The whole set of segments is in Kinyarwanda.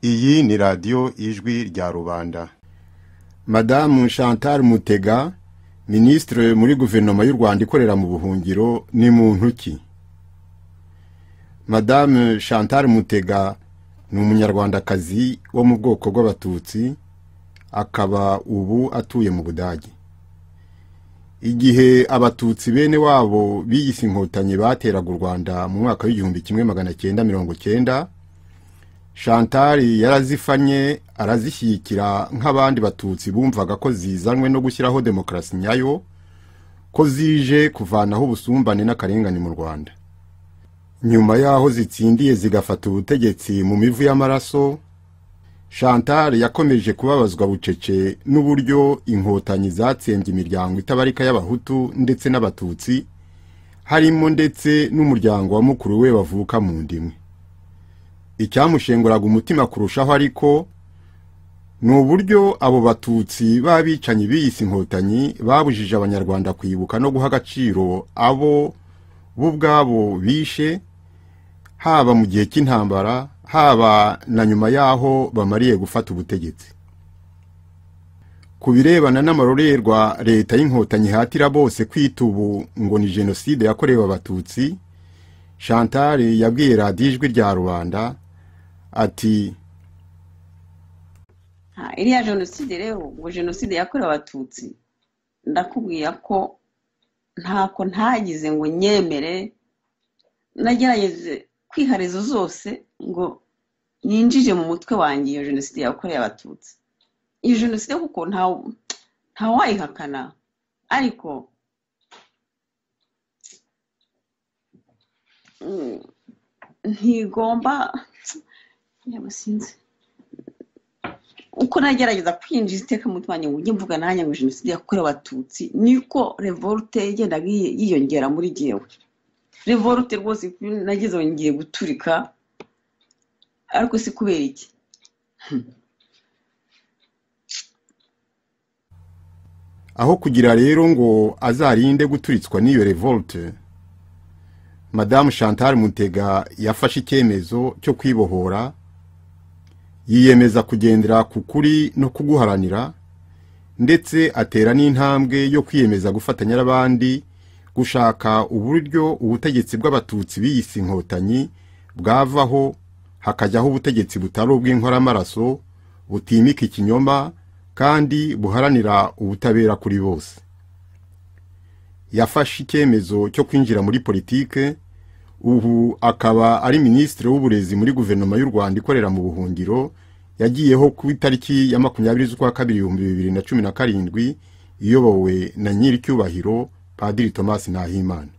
ni radiyo ijwi rya rubanda madamu chantal mutega minisitiri muri guverinoma y'u rwanda ikorera mu buhungiro ni muntu ki madamu chantal mutega ni umunyarwandakazi wo mu bwoko bw'abatutsi akaba ubu atuye mu budage igihe abatutsi bene wabo biyise inkotanyi bateraga u rwanda mu mwaka w'igihumbi kimwe magana cyenda mirongo cyenda shantari yarazifanye arazishyigikira nk'abandi batutsi bumvaga ko zizanwe no gushyiraho demokarasi nyayo ko zije kuvanaho ubusumbane n'akarengane mu rwanda nyuma y'aho zitsindiye zigafata ubutegetsi mu mivu y'amaraso shantari yakomeje kubabazwa bucece n'uburyo inkotanyi zatsembye imiryango itabarika y'abahutu ndetse n'abatutsi harimo ndetse n'umuryango wa mukuru we bavuka mu ndimwe icyamushenguraga umutima kurushaho ariko ni uburyo abo batutsi b'abicanyi biyise inkotanyi babujije abanyarwanda kwibuka no guha agaciro abo bo ubwabo bishe haba mu gihe cy'intambara haba na nyuma y'aho bamariye gufata ubutegetsi ku birebana n'amarorerwa leta y'inkotanyi ihatira bose kwita ubu ngo ni jenoside yakorewe abatutsi shantari yabwiye radiyo ijwi rya rubanda ati iriya jenoside rero ngo jenoside yakorewe abatutsi ndakubwira ko ntako ntagize ngo nyemere nagerageze kwiharizo zose ngo yinjije mu mutwe wanjye iyo jenoside yakorewe abatutsi iyo jenoside kuko ntawayihakana ariko ntigomba sinzi uko nagerageza kwinjiza iteka mu mutwe wanjye ngo ujye mvuga nanjye ngo jenoside yakorewe abatutsi niko revolte igenda yiyongera muri jyewe revolte rwose nageze ngiye guturika ariko si kubera iki aho kugira rero ngo azarinde guturitswa n'iyo revolte madamu chantal mutega yafashe icyemezo cyo kwibohora yiyemeza kugendera ku kuri no kuguharanira ndetse atera n'intambwe yo kwiyemeza gufatanya n'abandi gushaka uburyo ubutegetsi bw'abatutsi biyise inkotanyi bwavaho hakajyaho ubutegetsi butari ubw'inkoramaraso butimika ikinyoma kandi buharanira ubutabera kuri bose yafashe icyemezo cyo kwinjira muri politike ubu akaba ari minisitiri w'uburezi muri guverinoma y'u rwanda ikorera mu buhungiro yagiyeho ku itariki ya makumyabiri z'ukwa kabiri ibihumbi bibiri na cumi na karindwi iyobowe na nyiricyubahiro padiri tomasi ntahimana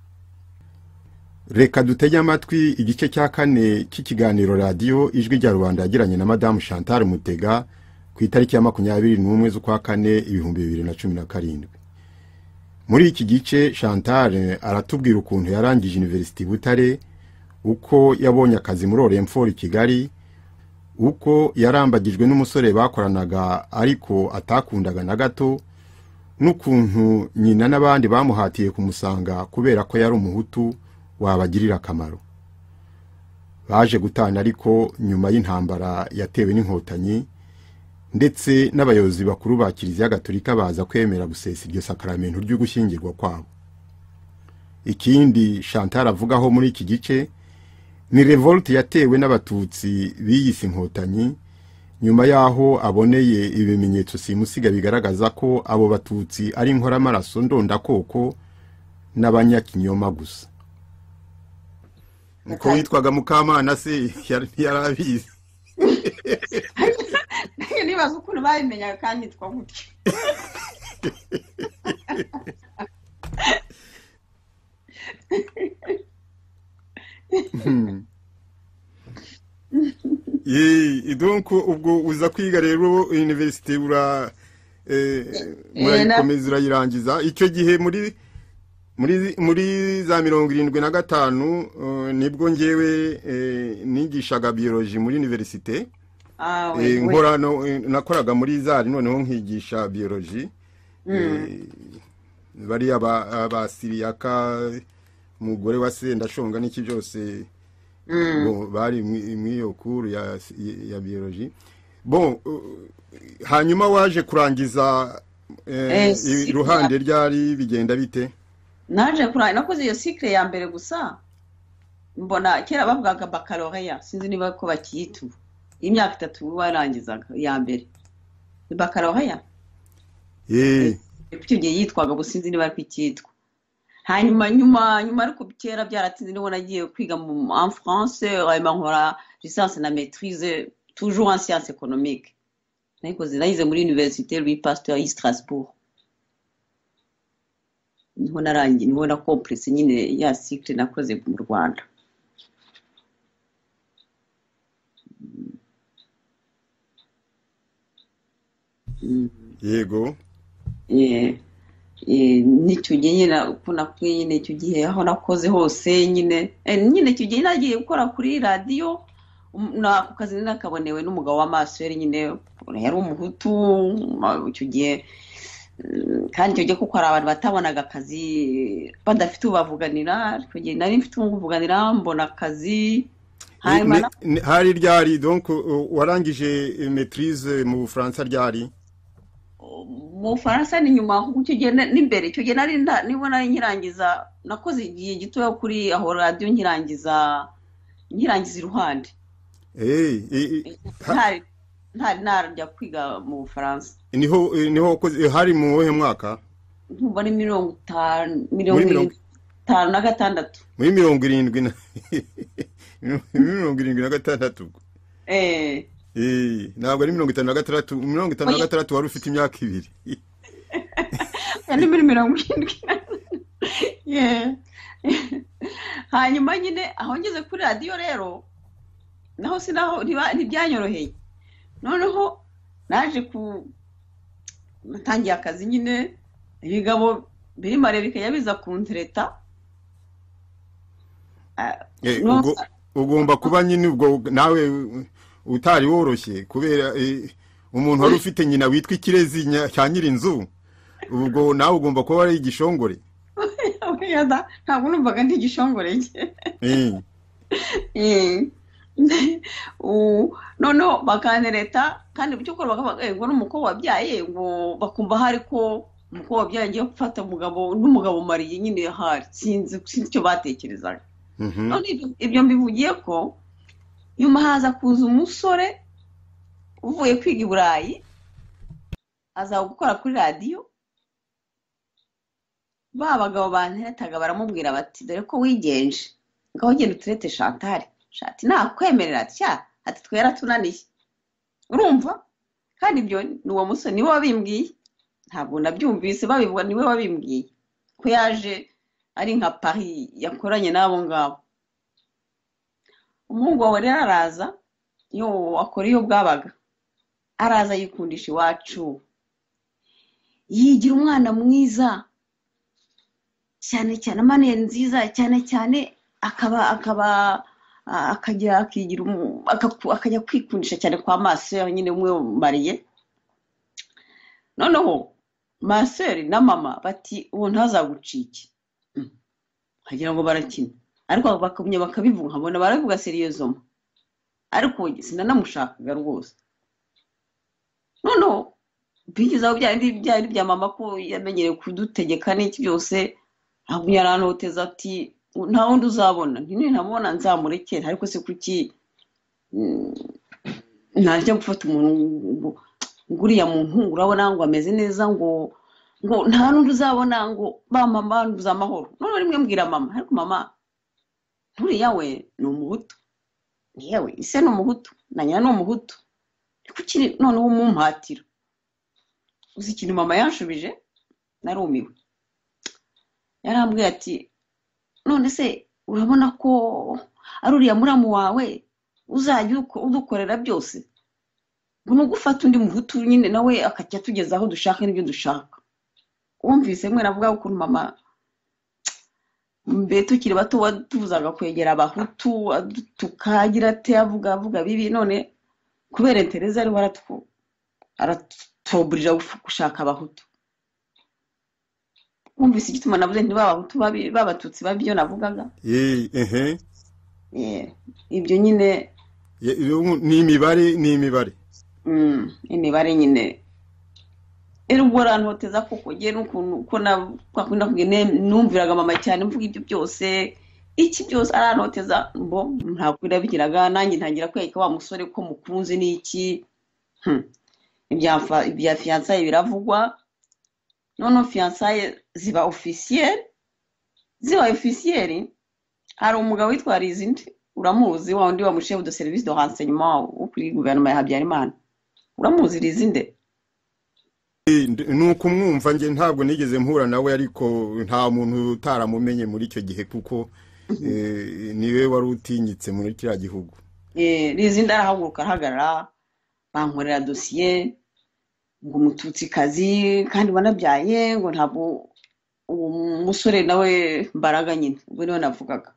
reka dutege amatwi igice cya kane cy'ikiganiro radiyo ijwi rya rubanda yagiranye na madamu chantal mutega ku itariki ya makumyabiri n'umwe z'ukwa kane ibihumbi bibiri na cumi na karindwi muri iki gice chantal aratubwira ukuntu yarangije iniverisiti butare uko yabonye akazi muri oremfori kigali uko yarambagijwe n'umusore bakoranaga ariko atakundaga na gato n'ukuntu nyina n'abandi bamuhatiye kumusanga kubera ko yari umuhutu wabagirira akamaro baje gutana ariko nyuma y'intambara yatewe n'inkotanyi ndetse n'abayobozi bakuru ba kiliziya gatolika baza kwemera gusesa iryo sakaramento ryo gushyingirwa kwabo ikindi chantal avugaho muri iki gice ni revolte yatewe n'abatutsi biyise inkotanyi nyuma y'aho aboneye ibimenyetso simusiga bigaragaza ko abo batutsi ari inkoramaraso ndondakoko n'abanyakinyoma gusa uko witwaga mukamana se ntiyarabizi nibaza ukuntu babimenyaga kandi nitwa gutyo idonko ubwo uza kwiga rero univerisite urayikomeza urayirangiza icyo gihe muri muri za mirongo irindwi na gatanu nibwo ngewe nigishaga biyoroji muri univerisite nakoraga muri zari noneho nkigisha biyoroji bariya abasiriyaka umugore wa sendashonga n'iki byose bari mu iyo kuru ya biyoroji bo hanyuma waje kurangiza eh, Eh, si- iruhande ryari bigenda bite naje kurangira nakoze iyo sikire ya mbere gusa mbona kera bavugaga bakaloreya sinzi niba ko bakiyita ubu imyaka itatu warangizaga iya mbere ni bakaloreya Eh, icyo gihe yitwaga gusa sinzi niba ariko ikitwa hanyuma nyuma nyuma ariko kera byaratsinze niho nagiye kwiga mu en france hanyuma nkora lisansi na maitrise toujours en science économique nayikoze nayize muri université louis pasteur y'i strasbourg niho narangiye niho na complexe nyine ya cycle nakoze mu rwanda Mm. yego Eh, eh, n'icyo gihe nyine uko nakuye nyine icyo gihe aho nakoze hose nyine eh, nyine icyo gihe nagiye gukora kuri radiyo um, na ako kazi nari nakabonewe n'umugabo w'amaso yari nyine yari umuhutu ma- icyo gihe mm, kandi icyo gihe kuko hari abantu batabonaga akazi badafite ubavuganira icyo gihe nari mfite umuvuganira mbona akazi Eh, hanyuma ne- ne- hari ryari donc uh, warangije eh, maîtrise mu bufaransa ryari mu bufaransa ni nyuma kuko icyo gihe na- n'imbere icyo gihe nari nda- niba nari nkirangiza nakoze igihe gitoya kuri aho radiyo nkirangiza nkirangiza iruhande Eh, eh, eh, ntari ntari najya kwiga mu bufaransa niho eh, niho wakoze- eh, hari mu wuhe mwaka nkumva ni mirongo itanu mirongo Muri mirongo- irindwi itanu na gatandatu muri mirongo irindwi na mirongo irindwi na gatandatu eee Eh, ntabwo ari mirongo itanu na gatandatu mirongo itanu na Oya. gatandatu wari ufite imyaka ibiri Ya ni muri mirongo irindwi Yeah. hanyuma nyine aho ngeze kuri radiyo rero naho sinaho ntiba- ntibyanyoroheye noneho naje ku natangiye akazi nyine ibigabo biri mare bikajya biza kuntereta Ah, Eh, No. ugo- ugomba kuba nyine ubwo nawe eh, utari woroshye kubera eh, umuntu wari ufite nyina witwa ikirezi nya- cya nyirinzu ubwo nawe ugomba kuba wari igishongore oya da, ntabwo numvaga ndi igishongore cye Eh, Eh. U- noneho bakantereta kandi mu cyukuri bakavuga "Eh, ngo n'umukobwa wabyaye ngo bakumva hari ko umukobwa wabyaye ngiye gufata umugabo n'umugabo mariye nyine hari sinzi sinzi icyo batekerezaga mhm. none ibyo- ibyo mbivugiye ko nyuma haza kuza umusore uvuye kwiga i burayi aza gukora kuri radiyo ba bagabo banteretaga baramubwira bati dore ko wigenje ngaho genda uturete shantare shati nakwemerera atya ati twe yaratunaniye urumva kandi ibyo ni uwo musore niwe wabimbwiye ntabwo nabyumvise babivuga niwe wabimbwiye ko yaje ari nka pari yakoranye n'abo ngabo umuhungu wawe rero araza iyo akora iyo bwabaga araza yikundisha iwacu yigira umwana mwiza cyane cyane amaneye nziza cyane cyane akaba akaba a- akagira akigira umu- akaku- akajya kwikundisha cyane kwa maseri nyine umwe mariye noneho maseri na mama bati uwo ntazagucike Mm. wagira ngo barakina ariko bakamenya bakabivuga nkabona barabivuga seriyezoma ariko we sinanamushakaga rwose noneho bigeze aho byari byari bya mama ko yamenyereye kudutegeka n'iki byose ntabwo yarantoteza ati nta wundi uzabona ntinamubona nzamurekera ariko se kuki mm, najya gufata umuntu ngo ngo uriya muntu urabona ngo ameze neza ngo ngo nta n'undi uzabona ngo ba mama nduza amahoro none rimwe mbwira mama ariko mama nturiya we ni umuhutu yewe ise ni umuhutu na nyina ni umuhutu Ni kuki noneho umumpatira uzi ikintu mama yanshubije narumiwe yarambwiye ati none se urabona ko ari uriya muramu wawe uzajya uko- udukorera byose ngo ni ugufata undi muhutu nyine nawe akajya atugeza aho dushaka n'ibyo dushaka wumvise mwe navuga ukuntu mama mbere tukiri bato watubuzaga kwegera abahutu adutuka agira ate avuga avuga bibi none kubera intereza ariwe aratwu- aratuburira guf- gushaka abahutu wumvise igituma navuze nti ba bahutu babi- b'abatutsi babi ibyo navugaga Eh, ehe. Eh, ibyo nyine Ye- ni imibare ni imibare Mm, imibare nyine rero ubwo rantoteza koko ngewe n'ukuntu uko nakunda kugenda numviraga mama cyane mvuga ibyo byose iki byose arantoteza mbo ntabwo birabigiraga nanjye ntangira kwereka wa musore ko mukunze ni iki Hmm. ibya fa- ibya fiyansaye biravugwa noneho fiyansaye ziba ofisiyeri ziba ofisiyeri hari umugabo witwa rizindi uramuzi wa wundi wa mushefu de serivisi de renseignement wo kuri guverinoma ya habyarimana uramuzi rizinde ni ukumwumva njye ntabwo nigeze mpura nawe ariko nta muntu utaramumenye muri icyo gihe kuko eh, niwe wari utinyitse muri kiriya gihugu Eh, rizindi arahaguruka ahagarara bankorera dosiye ngo umututsikazi kandi wanabyaye ngo ntabwo uwo musore nawe mbaraga nyine ubwo niwe navugaga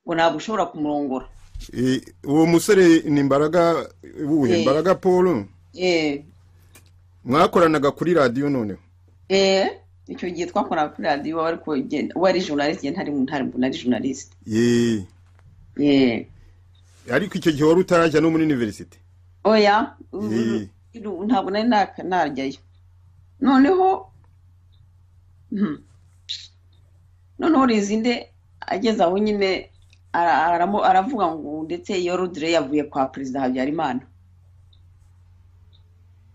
ngo ntabwo ushobora kumurongora Eh, uwo musore ni mbaraga wuhe Eh. mbaraga paul eh mwakoranaga kuri radiyo noneho eh icyo gihe twakoraga kuri radiyo ariko igihe- we ari journaliste njye ntari ntari nari journaliste Ye. eh ariko icyo gihe wari utarajya no muri universite oya Eh. ubu- ntabwo nari naka- najyayo noneho Mhm. noneho rizinde ageze aho nyine ara- aramu- aravuga ngo ndetse iyo rudire yavuye kwa perezida habyarimana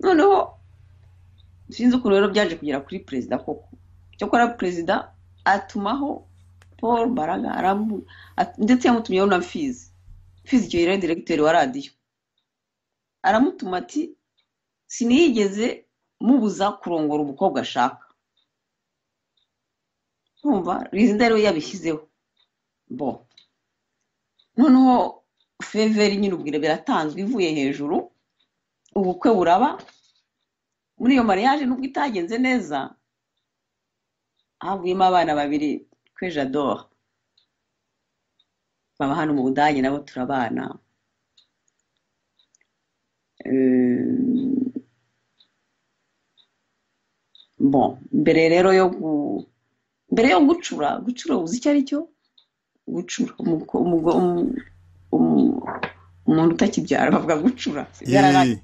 noneho sinzi ukuntu rero byaje kugera kuri perezida koko cyakora perezida atumaho paul mbaraga aramu- at- ndetse yamutumyeho na fizi fizi icyo gihe yari diregiteri wa radiyo aramutuma ati sinigeze mubuza kurongora umukobwa ashaka kumva rizida rero yabishyizeho bo noneho feveri nyine ubwira biratanzwe ivuye hejuru ubukwe buraba muri iyo mariage nubwo itagenze neza havuyemo abana babiri kwe jadora baba hano mu budage nabo turabana bon mbere rero yo gu- mbere yo gucura gucura uzi icyo ari cyo gucura umuko- umugo- umu- umu- umuntu utakibyara bavuga gucura Ye. cyane.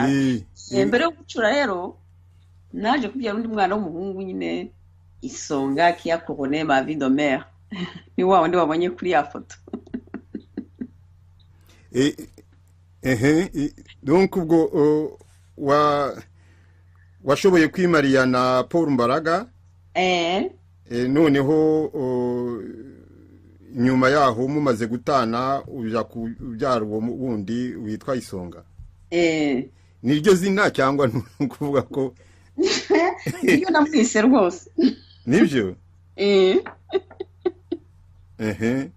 Ye. Eh, mbere yo gucura rero naje kubyara undi mwana w'umuhungu nyine isonga kiya korone mavi domere ni wa wundi wabonye kuri ya foto Eh, ehe eh, donc ubwo oh, wa washoboye kwimarira na paul mbaraga eh eh, noneho oh, nyuma yaho mumaze gutana uja kubyara uwo mu- wundi witwa isonga eh niryo zina cyangwa ni ukuvuga ko iyo namwise rwose nibyo eh ehe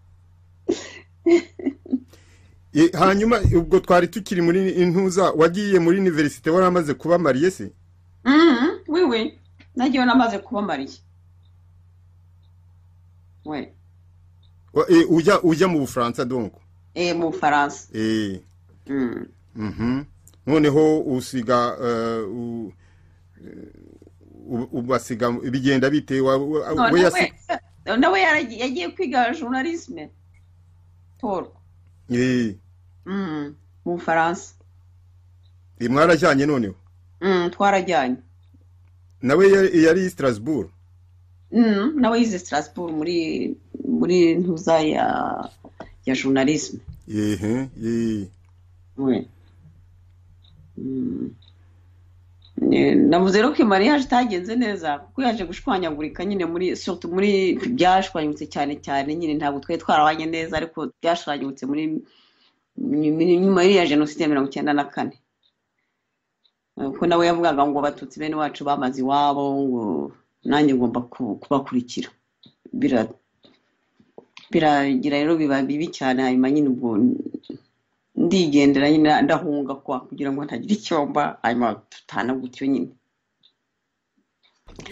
Eh, hanyuma ubwo twari tukiri muri intuza wagiye muri universite waramaze kuba mariye se Mhm, wiwi nagiyeho namaze kuba mariye we Wa- eh, ujya ujya mu bufaransa donc eh mu bufaransa eh Mm. mhm noneho usiga eh, u- u- ubasiga bigenda bite Wa- wa- None we we- yasi nawe yaragi- yagiye kwiga journalisme paul eh Mhm, mu bufaransa eh, mwarajyanye noneho Mhm, twarajyanye nawe yari yari i Strasbourg Mhm, nawe yize strasbourg muri muri ntuza ya ya journalisme ehe eh we Mm. Eh, navuze rero ko mariage itagenze neza kuko yaje gushwanyagurika nyine muri surtout muri byashwanyutse cyane cyane nyine ntabwo twari twarabanye neza ariko byashwanyutse muri muri- nyuma ya jenoside ya mirongo icyenda na kane Eh, kuko nawe yavugaga ngo abatutsi bene wacu bamaze iwabo ngo nanjye ngomba ku- kubakurikira Bira- biragira rero biba bibi cyane hanyuma nyine ubwo ndigendera nyine ndahunga kwa kugira ngo ntagire icyomba hanyuma dutana gutyo nyine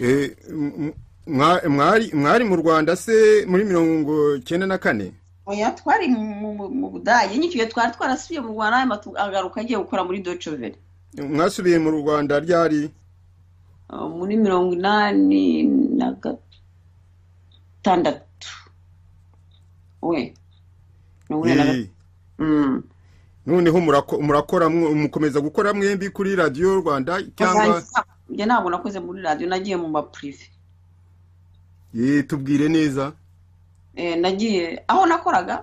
Eh, m- m- mwa- mwari mwari mu Rwanda se muri mirongo cyenda na kane oya twari mu- mu- mu budage nyicyo gihe twari twarasubiye mu rwanda hanyuma tu- agaruka agiye gukora muri docovere mwasubiye mu Rwanda ryari muri mirongo inani na gatandatu we mirongo inani na Eh, gatandatu noneho murako- murakora mwe- mukomeza gukora mwembi kuri radiyo rwanda cyangwa Uzanyiza- njye ntabwo nakoze muri radiyo nagiye mu mapurive Ye, tubwire neza Eh, nagiye aho nakoraga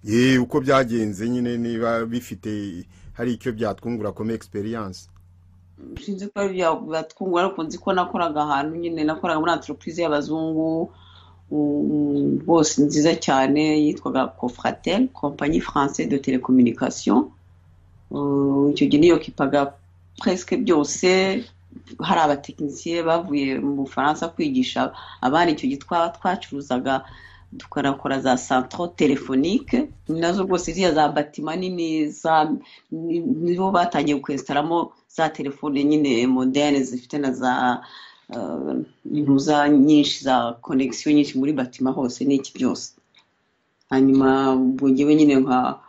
ye uko byagenze nyine niba bifite hari icyo byatwungura kome egisperiyanse sinzi ko ari ibya- byatwungura ariko nzi ko nakoraga ahantu nyine nakoraga muri anteropurize y'abazungu um, bose nziza cyane yitwaga cofratel kompanyi française de telecommunication Uh, icyo gihe niyo kipaga presque byose hari abatekinisiye bavuye mu bufaransa kwigisha abana icyo gihe twaba twacuruzaga tukanakora za centro telefonique nazo rwose ziriya za batima nini za ni- nibo batangiye kwesitaramo za telefone nyine moderne zifite na za uh, impuza nyinshi za connection nyinshi muri batima hose n'iki byose hanyuma ubwo njyewe nyine nka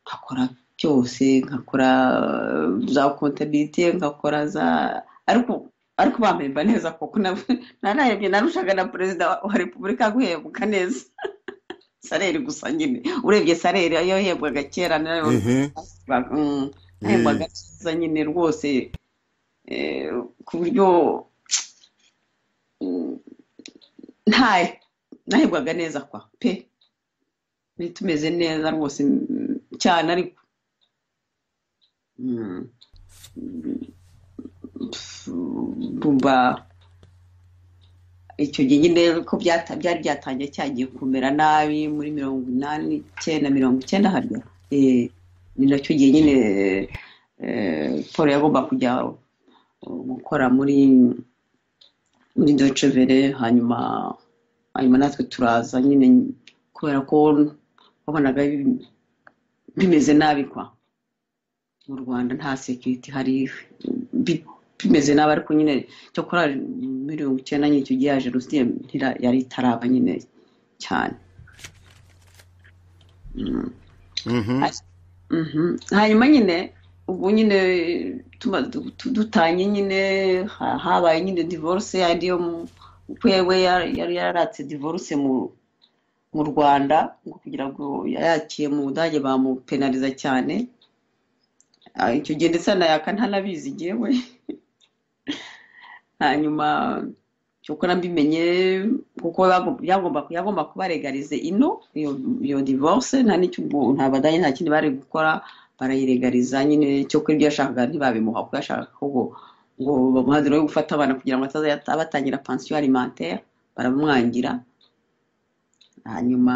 nkakora byose nkakora uh, za kontabilite nkakora za ariko ariko bampemba neza koko na- nararebye narushaga na perezida wa repubulika guhembwa neza sareri gusa nyine urebye sareri yo yahembwaga kera nayo ehe Ba- mm, Eh. ahembwa agakiza nyine rwose eh, ku buryo mm, ntaye nahembwaga neza kwa pe Ntari tumeze neza rwose mm, cyane ariko Mm. Mm, pf, bumva icyo gihe nyine ko byata- byari byatangiye cyagiye kumera nabi muri mirongo inani icyenda mirongo icyenda harya Eh, ni nacyo gihe nyine eh, paul yagomba kujya eh, gukora muri muri docevere hanyuma hanyuma natwe turaza nyine kubera ko wabonaga bi- bimeze nabi kwa mu rwanda nta sekiriti hari bi- bimeze nabi ariko nyine cyakora mirongo icyenda nyine icyo gihe ya jenoside ntira- yari itaraba nyine cyane Mhm. Mhm. hanyuma nyine ubu nyine tuma- du- du- dutanye nyine ha- habaye nyine divorce ariyo mu- wewe yari yari yaratse divorce mu mu rwanda ngo kugira ngo yayakiye mu budage bamupenaliza cyane Ah, icyo gihe ndetse anayaka ntanabizi yewe hanyuma uko nabimenye kuko bagom- yagomba yagomba kubaregarize ino iyo iyo divorce nta n'icyo ubwo- nta badanye nta kindi bari gukora barayiregariza nyine cyo kuri ibyo yashakaga ntibabimuha kuko yashakaga ko ngo ngo bamuhe dore yo gufata abana kugira ngo atazajya abatangira pansiyo alimentaire baramwangira hanyuma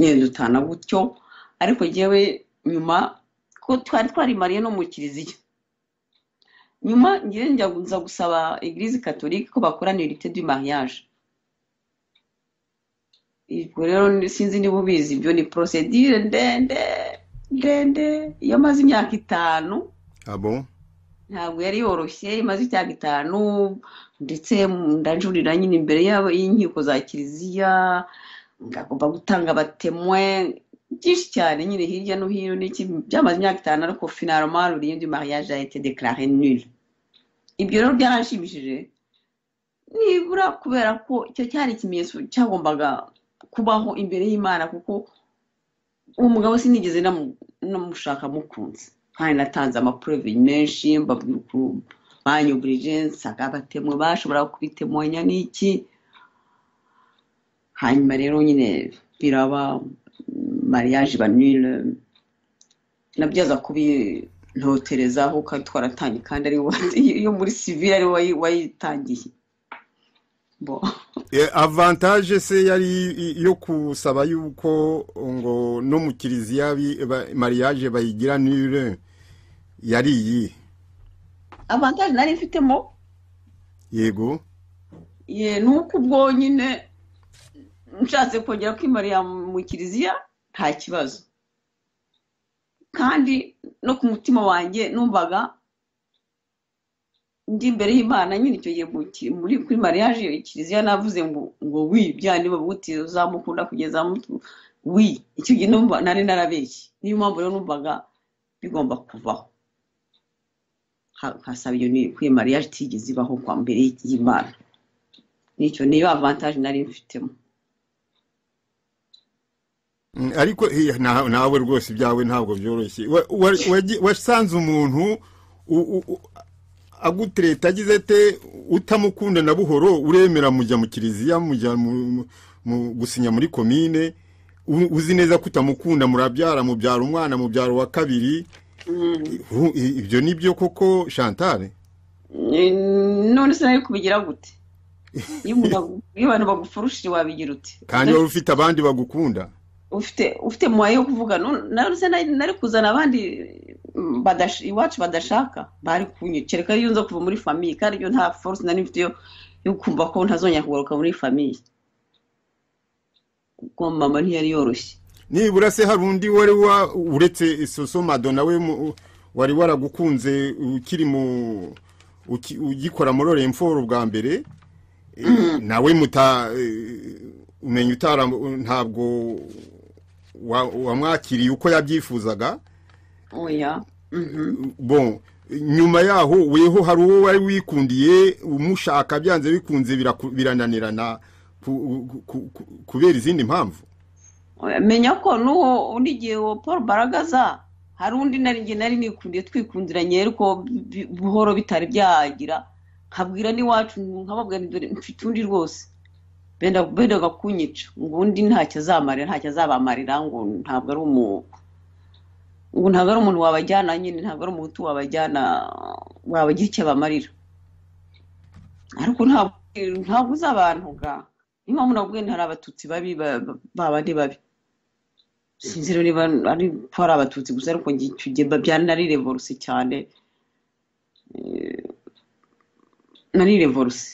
nyine dutana gutyo ariko jyewe nyuma ko twari twarimariye no mu kiliziya nyuma njyewe njya nza gusaba eglise catholique ko bakorana irite du mariage ubwo rero ni- sinzi niba ubizi ibyo ni procedure ndende ndende yamaze imyaka itanu abo ntabwo yari yoroshye imaze icyaga itanu ndetse ndajurira nyine imbere y'abo- y'inkiko za kiliziya ngagomba gutanga abatemwe byinshi cyane nyine hirya no hino n'iki byamaze imyaka itanu ariko finaloma rurindi mariage a été déclaré nul ibyo rero byaranshimishije nibura kubera ko icyo cyari ikimenyetso cyagombaga kubaho imbere y'imana kuko umugabo sinigeze namu- namushaka mukunze kandi natanze amapureve menshi mbabwira ukuntu banyuburije nsanga abatemwe bashobora kubitemanya n'iki hanyuma rero nyine biraba mariage banile nabyo aza kubintotereza kuko twaratangiye kandi ari yo muri sivire ari we wayitangiye bo E, avantage se yari i- yo kusaba yuko ngo no mu kiliziya bi- ba- mariage bayigira nure yari iyi avantage nari mfitemo yego ye nuko ubwo nyine nshatse kongera kwimarira mu kiliziya nta kibazo kandi no ku mutima wanjye numvaga ndi imbere y'imana nyine icyo gihe mu ki- muri kuri mariage kiliziya navuze ngo ngo wi byandi babuti uzamukunda kugeza mutu wi icyo gihe numva nari narabeshye niyo mpamvu rero numvaga bigomba kuvaho Ha- nkasaba iyo ni kuri mariage itigeze ibaho kwa mbere y'imana nicyo niyo avantage nari mfitemo ariko eh, na- nawe rwose ibyawe ntabwo byoroshye Wa- wa- wagi- wasanze umuntu u- u- u- agutereta agize ate utamukunda na buhoro uremera mujya mu kiliziya mujya mu- mu- mu gusinya muri komine u- uzi neza ko utamukunda murabyara mubyara umwana mubyara uwa kabiri Hu- i- ibyo ni byo koko shantare Mm, none se nawe kubigira gute iyo umuntu agu- iyo abantu bagufurushije wabigira ute kandi wari ufite abandi bagukunda ufite ufite muwaye yo kuvuga none- none se nari nari kuzana abandi mm, badash- iwacu badashaka bari kunyicira kandi iyo nza kuva muri famiye kandi iyo nta force nari mfite yo yo kumva ko ntazongera kugaruka muri famiye kuko mama ntiyari yoroshye nibura se hari undi wari wa uretse soso madona we mu- wari waragukunze ukiri mu uki- ugikora muri oremforo bwa mbere eh, nawe muta eh, umenya utara ntabwo wa- wamwakiriye uko yabyifuzaga oya mhm bon nyuma yaho weho hari uwo wari wikundiye umushaka byanze bikunze biraku- birananirana ku- ku- ku- kubera izindi mpamvu menya ko n'uwo undi gihe uwo paul baragaza hari undi nari njye nari nikundiye twikundiranye ariko bi- buhoro bitari byagira nkabwira n'iwacu nkababwira nti dore mfite undi rwose benda bendaga kunyica ngo undi ntacyo azamarira ntacyo azabamarira ngo ntabwo ari umu ngo ntabwo ari umuntu wabajyana nyine ntabwo ari umuhutu wabajyana wabagira icyo abamarira ariko ntabwo ntabwo uzi abantu ga niyo mpamvu navuga nti hari abatutsi babi ba- ba- ba bandi babi sinzi rero niba ari ko hari abatutsi gusa ariko njye icyo gihe byari nari revoruse cyane Eh, nari revoruse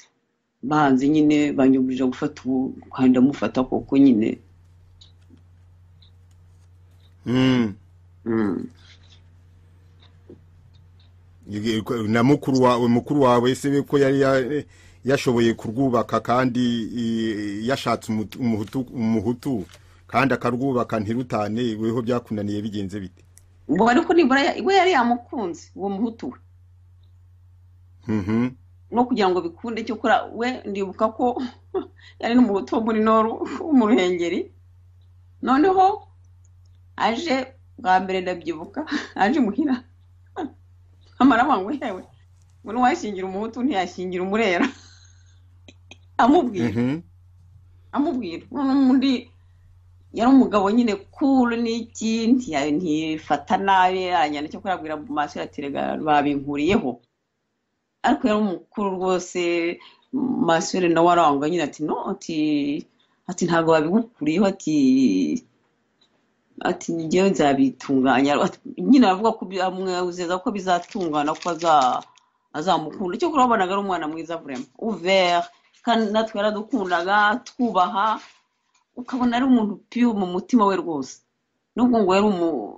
banze nyine banyugurira gufata ubu kandi ndamufata koko nyine Mm. Mm. na mukuru wawe mukuru wawe se ko yari ya- yashoboye kurwubaka kandi i- yashatse umutu- umuhutu- umuhutu kandi akarwubaka ntirutane weho byakunaniye bigenze bite ubwo ariko nibura ya- we yari yamukunze uwo muhutu we Mhm. no kugira ngo bikunde cyokora we ndibuka ko yari n'umuhutu wo muri noru wo mu ruhengeri noneho aje bwa mbere ndabyibuka aje muhira amarabangwe yewe ngo ntiwashingira umuhutu ntiyashingira umurera amubwira Mhm. amubwira noneho undi yari umugabo nyine kuru n'iki ntiya- ntifata nabi aranyana cyo kurabwira mu maso ya terega babinkuriyeho ariko yari umukuru rwose masore nawe arangwa nyine ati no ati ati ntabwo babigukuriyeho ati ati njyewe nzabitunganya Ati, nyine aravuga ko bi- amwizeza ko bizatungana ko aza- azamukunda icyo kurabonaga ari umwana mwiza vraiment ouvert kandi natwe yaradukundaga twubaha ukabona ari umuntu piyo mu mutima we rwose nubwo ngo yari umu-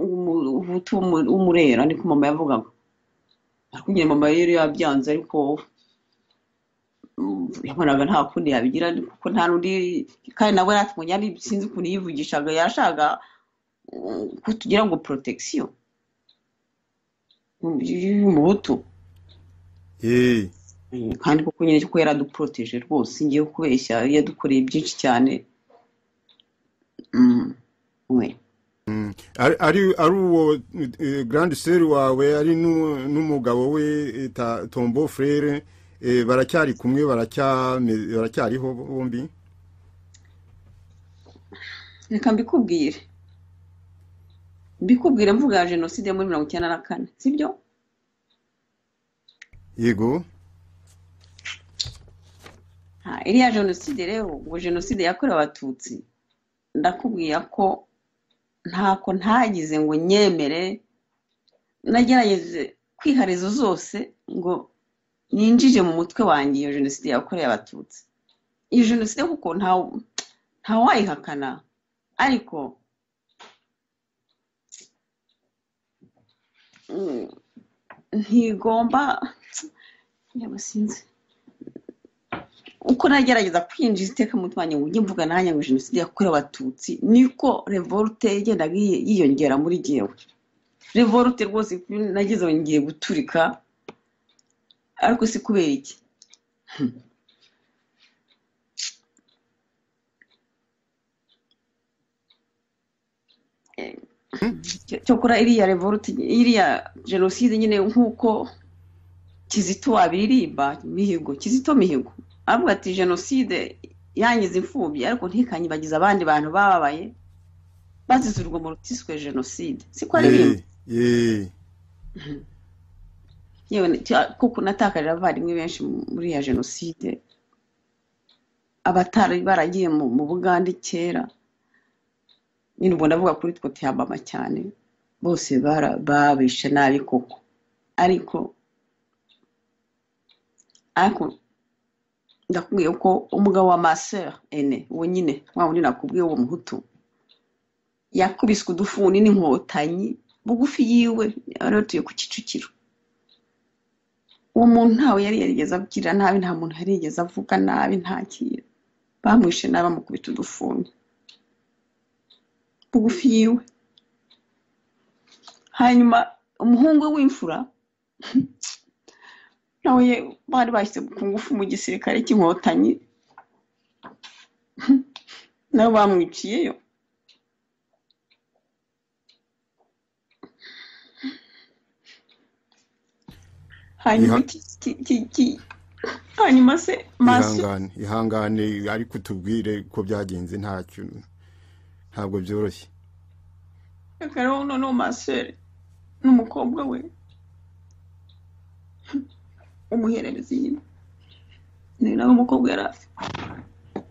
umu- umuhutu w'umu- w'umurera niko mama yavugaga ariko nyine mama yari yabyanze ariko mm, yabonaga nta kundi yabigira kuko nta n'undi kandi nawe natwe yari sinzi ukuntu yivugishaga yashaka mm, ko tugira ngo protection y'umuhutu Eh, kandi koko nyine kuko yaraduproteje rwose ngiye kubeshya yadukoreye byinshi cyane Mm, we ari ari ari uwo eh, grand sœur wawe ari nu- n'umugabo we eh, ta- Tombo frere eh, baracyari kumwe baracyame- baracyariho bombi reka mbikubwire mbikubwire mvuga ya jenoside yo muri mirongo icyenda na kane sibyo yego Ha, iriya jenoside rero ngo jenoside yakorewe abatutsi ndakubwira ko ntako ntagize ngo nyemere nagerageze kwiharizo zose ngo ninjije mu mutwe wanjye iyo jenoside yakorewe abatutsi iyo jenoside kuko nta ntawayihakana ariko mm, ntigomba yaba sinzi uko nagerageza kwinjiza iteka mu mutima wanjye ngo ujye mvuga nanjye ngo jenoside yakorewe abatutsi niko revolte yagendaga yiy- yiyongera muri jyewe revolte rwose nageze aho ngiye guturika ariko si kubera iki cyokora iriya revolte iriya jenoside nyine nk'uko kizito wabiririmba mihigo kizito mihigo avuga ati jenoside yangiza imfubyi ariko ntikanyibagize abandi bantu bababaye bazize urwo rutiswe jenoside siko ari Eh, bimwe eh. yewe nti- kuko natakarira abavandimwe benshi mu- muri ya jenoside abatari baragiye mu mu bugande kera nyine ubwo ndavuga kuri twe tihabama cyane bose bara- babishe nabi koko ariko ariko ndakubwiye ko umugabo wa masera ene uwo nyine wa wundi nakubwiye uwo muhutu yakubiswe udufuni n'inkotanyi bugufi yiwe yari atuye ku kicukiro uwo muntu ntawe yari yarigeze abwira nabi nta muntu yari yarigeze avuga nabi nta kintu bamwishe nabi bamukubita udufuni bugufi yiwe hanyuma umuhungu we w'imfura nawe ye bari bashyize ku ngufu mu gisirikare cy'inkotanyi nawe bamwiciyeyo hanyuma Iha- iki- iki- iki- iki- hanyuma se maso ihangane ihangane ariko utubwire ko byagenze ntacyo ntabwo byoroshye Akarabo noneho maseri n'umukobwa we umuhererezi nyine ni nawe umukobwa yari afite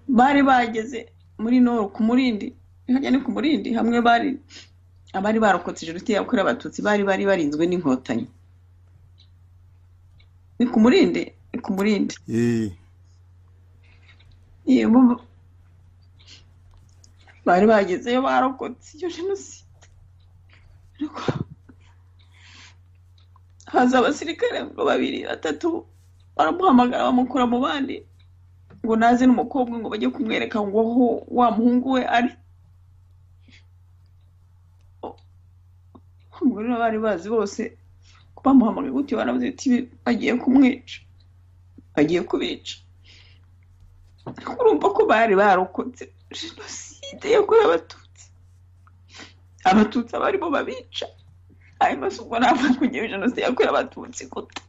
bari bageze muri noro ku murindi hajya ni ku murindi hamwe bari abari barokotse jenoside yakorewe abatutsi bari bari barinzwe n'inkotanyi ni ku murindi ni ku murindi Eh, yego bari bagezeyo barokotse iyo jenoside ariko haza abasirikare ngo babiri batatu baramuhamagara bamukura mu bandi ngo naze n'umukobwa ngo bajye kumwereka ngo aho wa muhungu we ari ubwo rero bari bazi bose ko bamuhamagaye gutyo baravuze ati bagiye kumwica bagiye kubica urumva ko bari barokotse jenoside yakorewe abatutsi abatutsi abarimo babica hanyuma si ubwo ntabwo kugira jenoside yakorewe abatutsi guta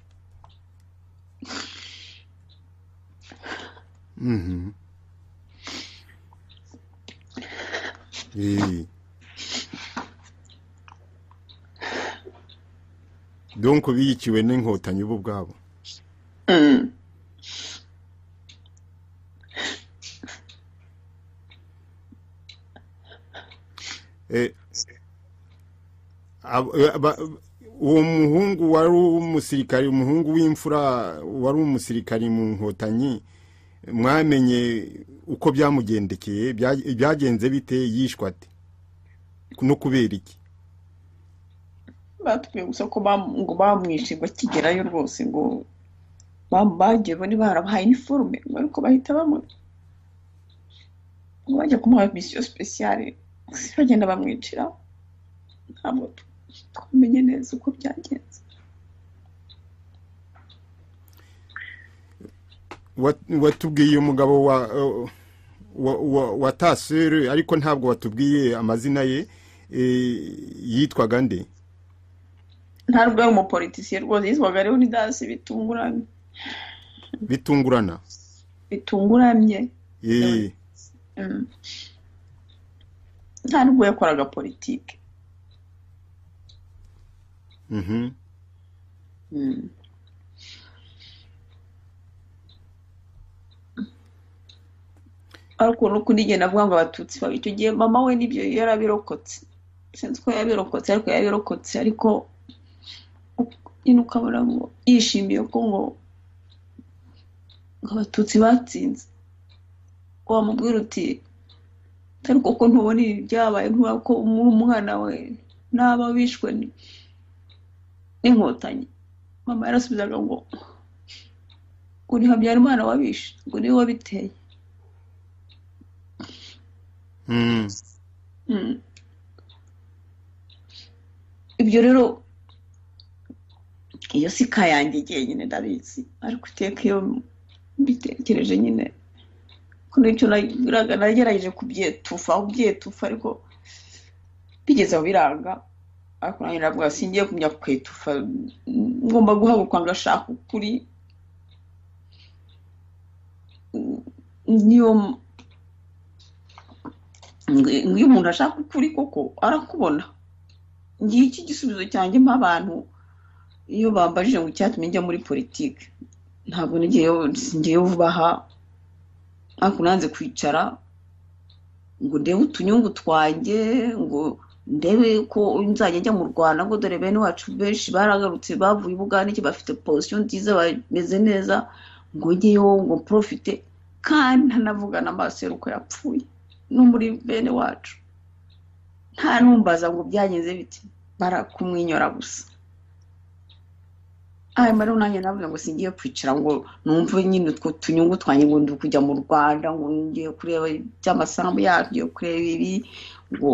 mhm. Eh. donc biyikiwe n'inkotanyi bo ubwabo Mm. Eh, ab- eh, ba- uwo muhungu wari umusirikari umuhungu w'imfura wari umusirikari mu nkotanyi mwamenye uko byamugendekeye bya- byagenze bite yishwa ate no kubera iki batubwiye gusa ko bam- ngo bamwishe bakigerayo rwose ngo bam- bagiye bari barabahaye iniforume ngo ariko bahita bamuha ngo bajya kumuha misiyo sipesiyare gusa bagenda bamwicira ntabwo tu- twamenye neza uko byagenze Wat- watubwiye uyu mugabo wa wa- wa- wa tasere ariko ntabwo watubwiye amazina ye eh, yitwaga nde ntabwo ari umupolitisiye rwose yitwaga leonidas bitunguranye bitungurana bitunguranye Eh, Mm. nta nubwo yakoraga politike mhm. Mm. ariko nuko ndigenda avuga ngo abatutsi babi icyo gihe mama we nibyo yarabirokotse sinzi ko yabirokotse ariko yabirokotse ariko nyine ukabona ngo yishimiye ko ngo ngo abatutsi batsinze wamubwira uti ariko ko ntubona ibi byabaye ntubona ko umwana we n'aba bishwe ni- n'inkotanyi mama yarasubizaga ngo ngo ni habyarimana wabishe ngo niwe wabiteye Mm. Mm. ibyo rero iyo si ka yanjye igiye nyine ndabizi ariko iteka iyo mbitekereje nyine ko n'icyo nagerageje kubyetufa kubyetufa ariko bigeze aho biranga ariko nanjye ndavuga singiye kumenya kwetufa ngomba guhaguruka ngashaka ukuri niyo nk'iyo umuntu ashaka ukuri koko arakubona ngiye iki gisubizo cyanjye mpa abantu iyo bambajije ngo icyatumye njya muri politiki ntabwo ngewe vuba aha ariko nanze kwicara ngo ndebe utunyungu twanjye ngo ndebe ko nzajya njya mu rwanda ngo dore bene wacu benshi baragarutse bavuye ubwanike bafite posiyo nziza bameze neza ngo ngeyeho ngo porofite kandi ntanavugana amaso y'uko yapfuye no muri bene wacu nta numbaza ngo byagenze biti barakumwinyora gusa aya rero nanjye navuga ngo singiye kwicara ngo numve nyine utwo tunyungu twanjye ngo ndi kujya mu rwanda ngo ngiye kureba iby'amasambu yacu ngiye kureba ibi ngo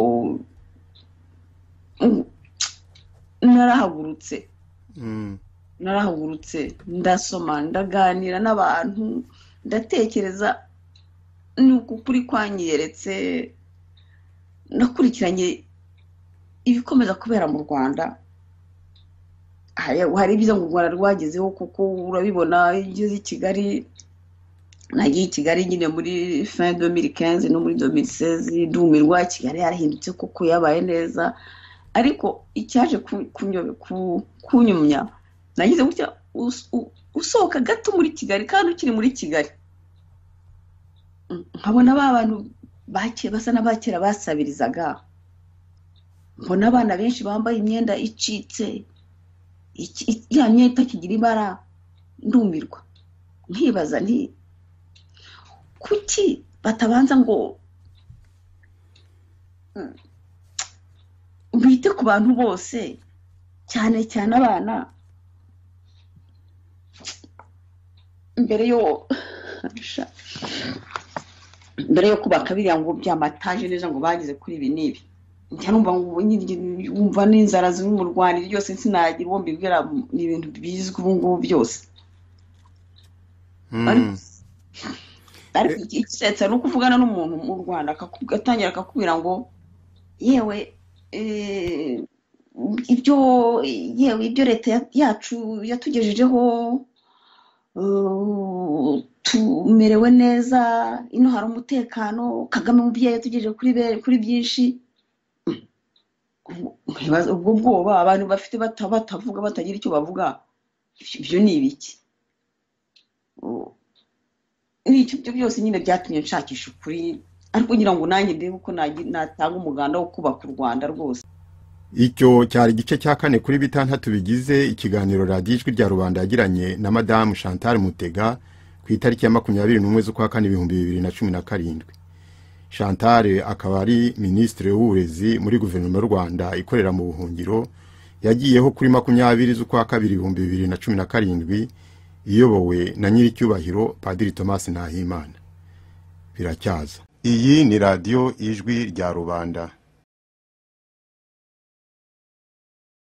narahagurutse narahagurutse ndasoma ndaganira n'abantu ndatekereza nuko ukuri kwanyeretse nakurikiranye ibikomeza kubera mu rwanda hari ibyiza ngo u rwanda rwagezeho kuko urabibona iyo ugeze i kigali nagiye i kigali nyine muri fin domiri kenze no muri domiri seze dumirwa kigali yarahindutse kuko yabaye neza ariko icyaje kunyumya nagize gutya usohoka gato muri kigali kandi ukiri muri kigali nkabona ba bantu basa n'abakera basabirizaga mbona abana benshi bambaye imyenda icitse ya myenda itakigira ibara ndumirwa nkibaza nti kuki batabanza ngo bite ku bantu bose cyane cyane abana mbere yo mbere yo kubaka biriya ngo byamataje neza ngo bageze kuri ibi n'ibi numva wumva n'inzara ziri mu rwanda ryose sinagira uwo mbibwira ni ibintu bizwi ubu ngubu byose ariko ikisetsa ni uko uvugana n'umuntu mu rwanda atangira akakubwira ngo yewe ibyo yewe ibyo leta yacu yatugejejeho tumerewe neza ino hari umutekano kagame umubyeyi yatugejeje kuri byinshi ubwo bwoba abantu bafite batavuga batagira icyo bavuga ibyo ni ibiki n'ibyo byose nyine byatumye nshakisha ukuri ariko kugira ngo nanjye ndebe uko natanga umuganda wo kubaka u rwanda rwose icyo cyari igice cya kane kuri bitandatu bigize ikiganiro radiyo ijwi rya rubanda yagiranye na madamu chantal mutega ku itariki ya makumyabiri n'umwe z'ukwa kane ibihumbi bibiri na cumi na karindwi chantal akaba ari minisitiri w'uburezi muri guverinoma y'u rwanda ikorera mu buhungiro yagiyeho kuri makumyabiri z'ukwa kabiri ibihumbi bibiri na cumi na karindwi iyobowe na nyiricyubahiro padiri thomas ntahimana biracyaza iyi ni radiyo ijwi rya rubanda